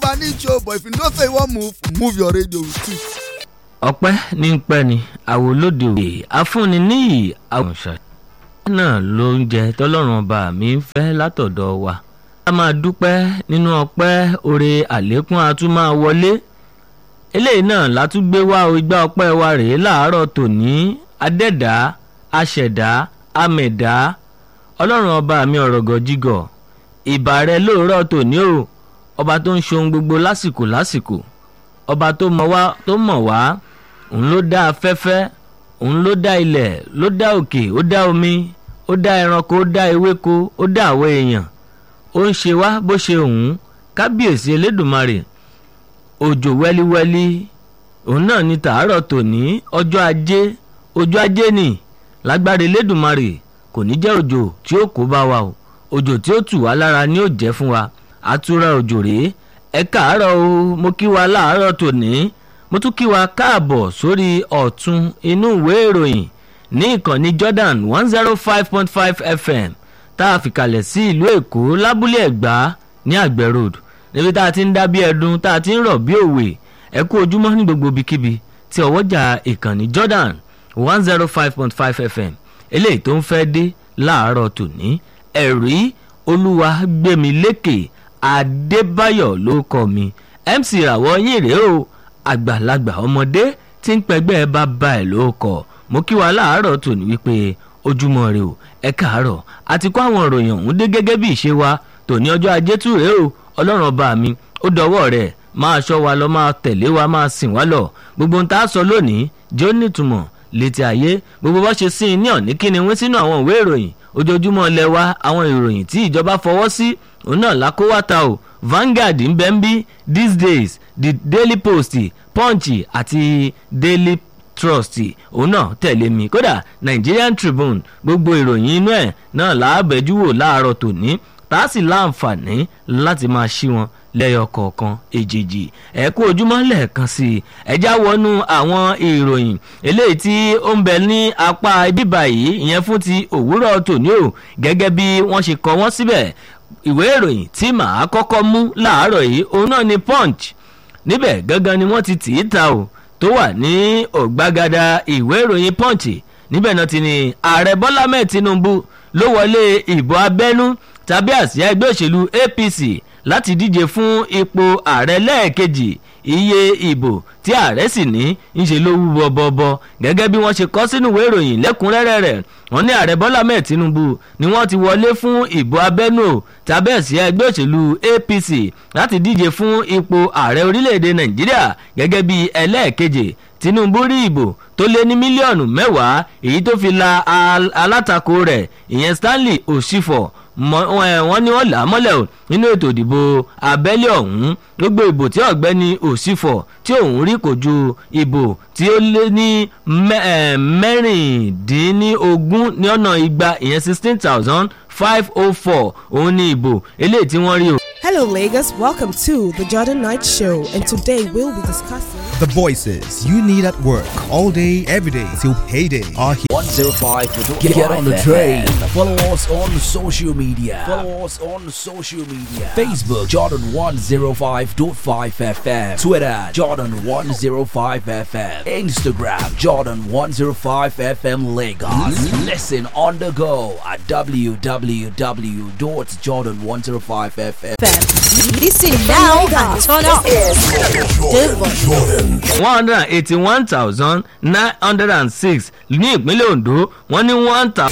move an inch o but if you know say you wan move move your radio with it. ọpẹ́ ní ń pẹ́ ni àwòlódì òwe afúnni níyì àwòṣà náà ló ń jẹ tọ́lọ́run ọba mi ń fẹ́ látọ̀dọ̀ wa a máa dúpẹ́ nínú ọpẹ́ oore àlékún a tún máa wọlé eléyìí náà látúgbé wá o igbá ọpẹ́ wa rèé láàárọ̀ tòní adẹ́dá aṣẹ̀dá amẹ̀dá ọlọ́run ọba mi ọ̀rọ̀gọ̀ jígọ̀ ìbà rẹ lóòrọ̀ tòní o ọba tó ń ṣohun gbogbo lásìkò lásìkò ọba tó mọ̀ wá tó mọ̀ wá òun ló dá afẹ́fẹ́ òun ló dá ilẹ̀ ló dá òkè ó dá omi ó dá ẹranko ó dá ewéko ó dá àwọn èèyàn ó ń ṣe wá bó ṣe òun kábíyèsí elédùnmarè òjò wẹ́líwẹ́lí òun náà ní tàárọ̀ tòní ọjọ́ ajé ọjọ́ ajé ni lágbára elédùnmarè kò ní jẹ́ òjò tí ó kó bá wa o òjò tí ó tù wá lára ni ó jẹ́ fún wa àtúrà òjò rèé ẹ káàárọ̀ o mo kí wa láàárọ̀ tòní mo tún kí wa káàbọ̀ sórí ọ̀tún inú ìwé ìròyìn ní ìkànnì Jordan one zero five point five FM tá a fìkàlẹ̀ sí ìlú Èkó lábúlé Ẹ̀gbá ní Àgbẹ̀ road níbi tá a ti ń dá bí ẹdun tá a ti ń rọ̀ bí òwe ẹ kú ojúmọ́ ní gbogbo ibikíbi tí ọwọ́jà ìkànnì Jordan one zero five point five FM eléyìí tó ń fẹ́ dé láàárọ̀ tòní ẹ̀rí olúwa gbẹ̀mí lékè adébáyọ̀ ló kọ́ mi mc ràwọ̀ yín rèé o àgbàlagbà ọmọdé tí ń pẹgbẹ́ bàbá ẹ̀ ló kọ́ mo kí wa láàárọ̀ tòní wípé ojúmọ́ rẹ o ẹ káàárọ̀ àti kó àwọn ìròyìn ọ̀hún dé gẹ́gẹ́ bí ìṣe wa tòní ọjọ́ ajé tù rèé o ọlọ́run ọba mi ó dọwọ́ rẹ̀ máa ṣọ́ wa lọ máa tẹ̀lé wa máa sìn wá lọ gbogbo ohun tá a sọ lónìí jẹ́ ó nítumọ̀ létí ayé gbogbo bá ṣe sí i ní ọ̀ní kíni wín sínú àwọn ìwé ìròyìn ojoojúmọ́ lẹ wá àwọn ìròyìn tí ìjọba fọwọ́ sí òun náà lákówátà o Vanguard ń bẹ́ ń bí these days the Daily Post Punch àti Daily Trust òun náà tẹ̀lé mi kódà Nigerian Tribune gbogbo ìròyìn inú ẹ̀ náà làábẹ̀jú wò láàárọ̀ tòní tá a sì láǹfààní láti máa ṣí wọn lẹ́yọ kọ̀ọ̀kan èjèèjì ẹ kú ojúmọ́ lẹ́ẹ̀kan sí i ẹjá wọnú àwọn ìròyìn eléyìí tí ó ń bẹ ní apá bíbà yìí ìyẹn fún ti òwúrọ̀ tòní o gẹ́gẹ́ bí wọ́n ṣe kọ wọ́n síbẹ̀ ìwé ìròyìn tí màá kọ́kọ́ mú láàárọ̀ yìí òun náà ni punch níbẹ̀ gangan ni wọ́n ti tì í ta o tó wà ní ọ̀gbagadà ìwé ìròyìn punch níbẹ̀ náà ti ní ààrẹ bọ́lá mẹ́ẹ̀ tinubu ló wọlé ìbò abẹ́nú tàbí àsíá ẹgbẹ́ òṣèlú apc láti díje fún ipò ààrẹ lẹ́ẹ̀kejì iye ìbò tí ààrẹ sì ní ń ṣe ló wú bọ́bọ́bọ́ gẹ́gẹ́ bí wọ́n ṣe kọ sínú ìwé ìròyìn lẹ́kùnrẹ́rẹ́ rẹ̀ wọ́n ní ààrẹ bọ́lá mẹ́ẹ̀ tinubu ni wọ́n ti wọlé fún ìbò abẹ́nú tàbí àsíá ẹgbẹ́ òṣèlú apc láti díje fún ipò ààrẹ orílẹ̀-èdè nàìjíríà gẹ́gẹ́ bí ẹlẹ́ẹ̀kejì tinubu rí ìbò tó lé ní mílíọ̀nù mẹ́wàá èyí tó fi la alátakò rẹ̀ ìyẹn stanley osifo wọ́n ní wọ́n là á mọ́lẹ̀ o nínú ètò ìdìbò abẹ́lé ọ̀hún gbogbo ìbò tí ọ̀gbẹ́ni òsínfọ̀ tí òun rí kò ju ìbò tí ó lé ní mẹ́rìndínlógún ní ọ̀nà igba ìyẹn sixteen thousand five oh four òun ní ìbò eléyìí tí wọ́n rí o. Hello, Lagos. Welcome to the Jordan Night Show, and today we'll be discussing. The voices you need at work all day, every day till payday are here. 105 Get, get on the train. Follow us on social media. Follow us on social media. Facebook Jordan 105.5 FM. Twitter Jordan 105 FM. Instagram Jordan 105 FM Lagos. Listen on the go at www.jordan105fm. Listen now and turn up. one hundred and eighty-one thousand nine hundred and six ní ìpínlẹ̀ Ondo wọ́n ní one thousand.